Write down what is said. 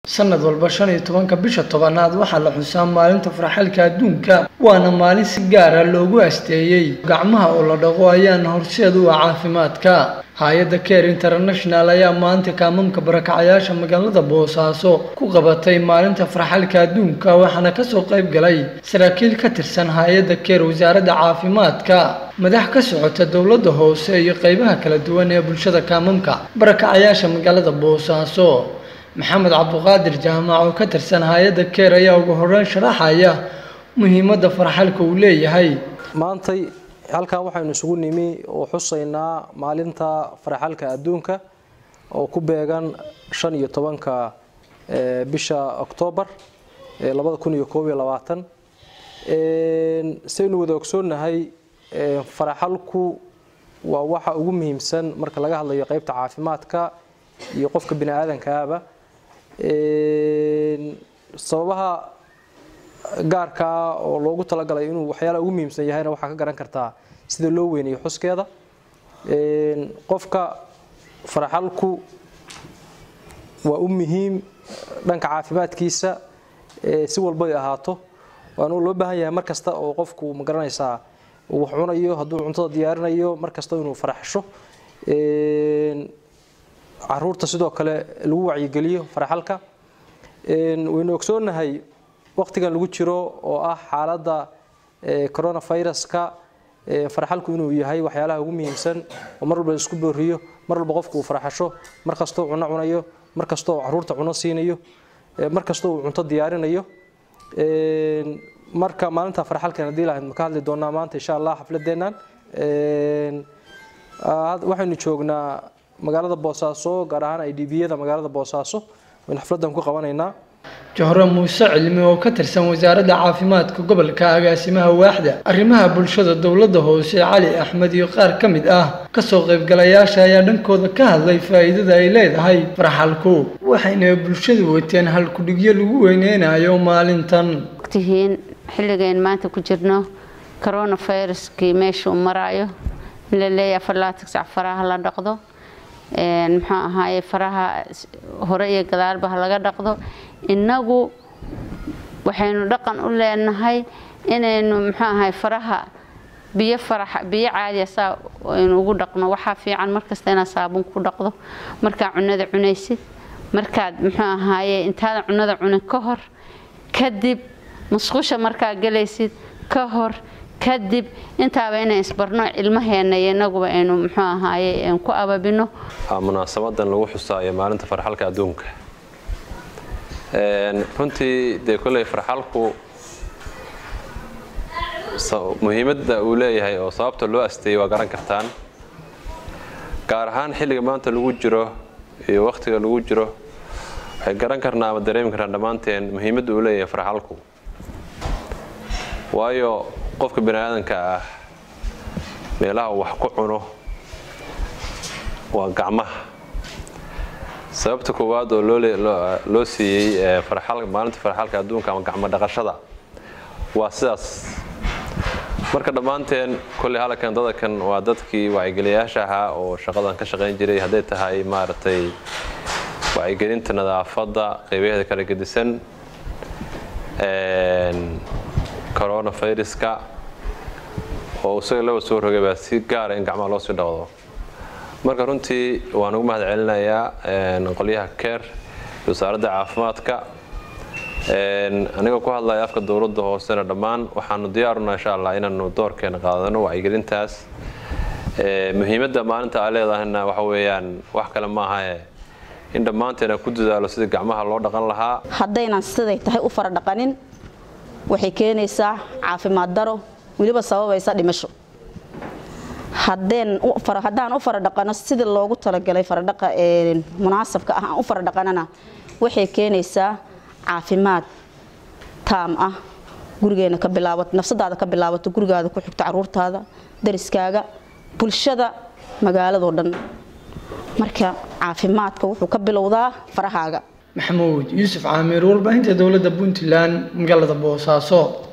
sanad walba shan iyo tobanka bisha tobanaad waxaa la xusaa maalinta farxalka adduunka waana maalin si gaara loogu asteeyey gacmaha oo la dhaqo ayaana horseed u ah caafimaadka hay-adda care international ayaa maanta kaamamka barakacayaasha magaalada boosaaso ku qabatay maalinta farxalka adduunka waxaana kasoo qayb galay saraakiil ka tirsan hay-adda care wasaaradda caafimaadka madax ka socota dowladda hoose iyo qeybaha kala duwan ee bulshada kaamamka barakacayaasha magaalada boosaaso maxamed cabduqaadir jaamac oo ka tirsan hay-adda keer ayaa ugu horeyn sharaxaya muhiimadda farxalka uu leeyahay maantay halkan waxaynu isugu nimi oo xusaynaa maalinta farxalka adduunka oo ku beegan shan iyo tobanka bisha oktoobar labada kun iyo koob iyo labaatan saynu wada ogsoonnahay farxalku waa waxa ugu muhiimsan marka laga hadlayo qeybta caafimaadka iyo qofka bini aadankaaba sababaha gaarkaa oo loogu talagalay inuu waxyaalaha ugu muhiimsan yahayna waxaa ka garan kartaa sida loo weynayo xuskeeda qofka farxalku waa u muhiim dhanka caafimaadkiisa si walbay ahaato waana loo baahan yahay mar kasta oo qofku ma garanaysaa wax cunayo hadduu cuntada diyaarinayo mar kasta inuu farxasho caruurta sidoo kale lagu wacyigeliyo farxalka waynu ogsoonnahay waqtigan lagu jiro oo ah xaaladda coronaviruska farxalku inuu yahay waxyaalaha ugu muhiimsan oo mar walba isku booriyo mar walba qofku uu farxasho mar kastoo cuno cunayo mar kastoo caruurta cuno siinayo mar kastoo uu cunto diyaarinayo marka maalinta farxalkan haddii lahayd ma ka hadli doonaa maanta insha allah xafladeennan waxaynu joognaa magaalada boosaaso gaar ahaan i d biyada magaalada boosaaso waynu xafladan ku qabanaynaa johre muuse cilmi oo ka tirsan wasaaradda caafimaadka gobolka agaasimaha waaxda arrimaha bulshada dowladda hoose cali axmed iyo qaar ka mid ah kasoo qaybgalayaasha ayaa dhankooda ka hadlay faa'iidada ay leedahay farxalku waxayna bulshadu wateen halkudhigyo lagu weyneynayo maalintan tihiin xilligayn maanta ku jirno coronaviruskii meesha uu maraayo in la leeyahay farlaatig sac faraha la dhaqdo muxuu ahaaye faraha hore iyo gadaalba ha laga dhaqdo innagu waxaynu dhaqan u leenahay inaynu muxuu ahaye faraha biyo farax biyo caadiya saa aynu ugu dhaqno waxaa fiican markasta inaad saabuun ku dhaqdo markaad cunada cunaysid markaad muxuu ahaaye intaadan cunada cunin ka hor kadib musqusha markaad galaysid ka hor kadib intaaba inay isbarno ilmaheena iyo inaguba aynu muxuu ahaaye ku ababino munaasabadan lagu xusaayo maalinta farxalka adduunka runtii dee kolley farxalku muhiimadda uu leeyahay oo sababta loo asteeyey waa garan kartaan gaar ahaan xilliga maanta lagu jiro iyo wakhtiga lagu jiro waxay garan karnaa ama dareemi karnaa dhammaanteen muhiimadda uu leeyahay farxalku waayo qofka bani aadanka ah meelaha wax ku cuno waa gacmaha sababta koowaad oo loo siiyey maalinta farxalka adduunka ama gacmo dhaqashada waa sidaas marka dhammaanteen kolley halkan dadakan waa dadkii wacigeliyayaasha ahaa oo shaqadan ka shaqayn jiray hadday tahay maaragtay wacyigelinta nadaafadda qeybaheeda kala gedisan coronaviruska oo isaga laba soo rogay baa si gaara in gacmaha loo sii dhaqdo marka runtii waan ugu mahad celinayaa qolyaha care iyo wasaaradda caafimaadka anigoo ku hadlaya afka dowladda hoosena dhammaan waxaanu diyaaruna insha allah inaanu doorkeena qaadano wacyigelintaas muhiimadda maalinta aa leedahayna waxa weeyaan wax kale maahae in dhammaanteena ku dadaalo sidii gacmaha loo dhaqan lahaa haddaynan siday tahay u fara dhaqanin waxay keenaysaa caafimaad daro weliba sababaysa dhimasho haddaan u fara dhaqano sidii loogu talagalay faradhaqa munaasabka ah aan u fara dhaqanana waxay keenaysaa caafimaad taam ah gurigeena ka bilaabato nafsadaada ka bilaabato gurigaada ku xigto caruurtaada dariskaaga bulshada magaaladoo dhan marka caafimaadka wuxuu ka bilowdaa farahaaga maxamuud yuusuf caamiir warbaahinta dowladda puntland magaalada boosaaso